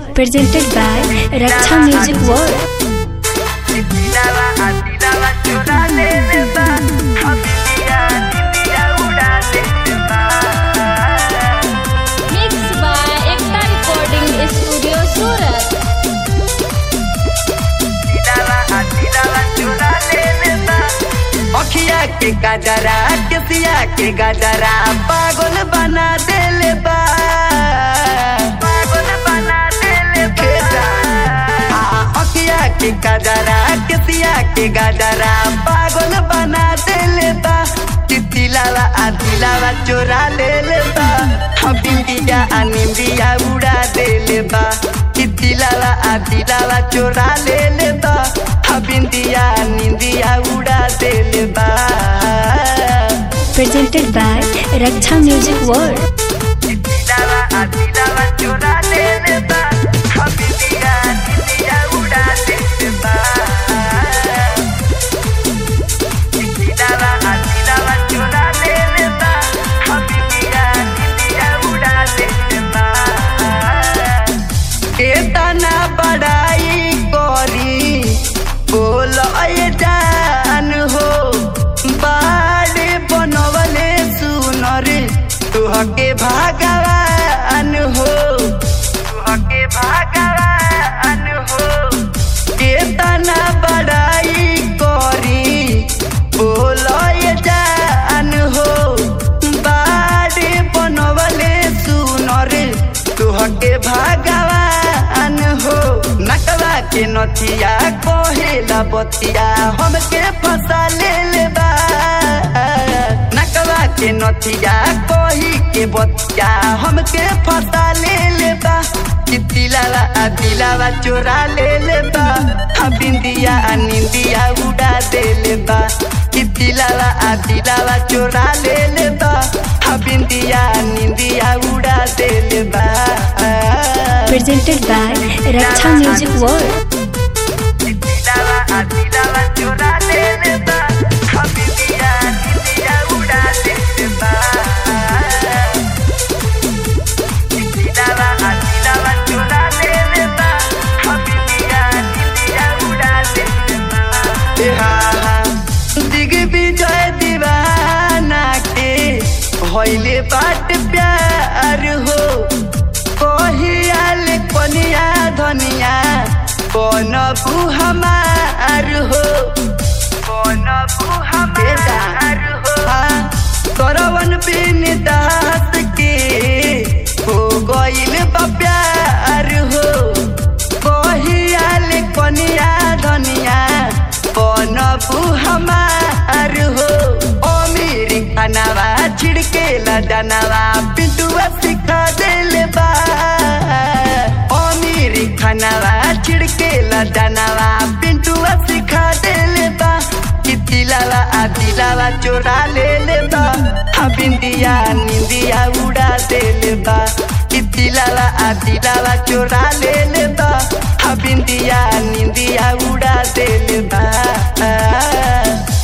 presented by Raksha Music World. Mixed by Ekta Recording Studio Surat. अखिया के गजरा केसिया के गजरा पागल बना देले बा पागल बना देले बा अखिया के गजरा केसिया के गजरा पागल बना देले बा तितिलावा आदिलावा चोरा लेले बा हम बिंदिया अनिंदिया उड़ा देले बा तितिलावा आदिलावा चोरा लेले बा हम बिंदिया निंदिया उड़ा देले बा Presented by Raksha Music World. तितिलावा आदिलावा चोरा लेले बा हम बिंदिया निंदिया उड़ा देले बा तितिलावा आदिलावा चोरा लेले बा हम बिंदिया निंदिया उड़ा देले बा केतना बड़ाई करी बोल जान हो बाड़े बनवले सुनर तुहके भगवान हो तुहके भगवान हो केतना बड़ाई करी बोल जान हो बाड़े बनवले सुनर तुहके भगवान हो नकवा के नथिया कहेला बतिया हमके फंसा ले बा नकवा के नथिया कही के बतिया हमके फंसा ले बा तिलावा आ दिलावा चोरा ले ले बा हम बिंदिया आ निंदिया उड़ा दे ले बा तिलावा आ दिलावा चोरा ले ले बा हम बिंदिया आ निंदिया उड़ा दे ले बा Presented by Raksha Music World. तिलावा आ दिलावा चोरा ले ले बा हम बिंदिया आ निंदिया उड़ा दे ले बा तिलावा आ दिलावा चोरा ले ले बा हम बिंदिया आ निंदिया उड़ा दे ले बा ए हा हा दिग्विजय दीवाना के होइले बाट प्यार हो कहियाल कनिया धनिया बनबू हमार हो बनबू हमार हो करवन बिन दास के हो गइल बा प्यार हो कहियाल कनिया धनिया बनबू हमार हो अमीर खानावा छिड़केला दानावा पिंटुआ सिखा देले बा अमीर खानावा छिड़केला दानावा पिंटुआ सिखा देले बा तिलावा आ दिलावा चोरा ले ले बा हम बिंदिया निंदिया उड़ा देले बा तिलावा आ दिलावा चोरा ले ले बा हम बिंदिया निंदिया उड़ा देले बा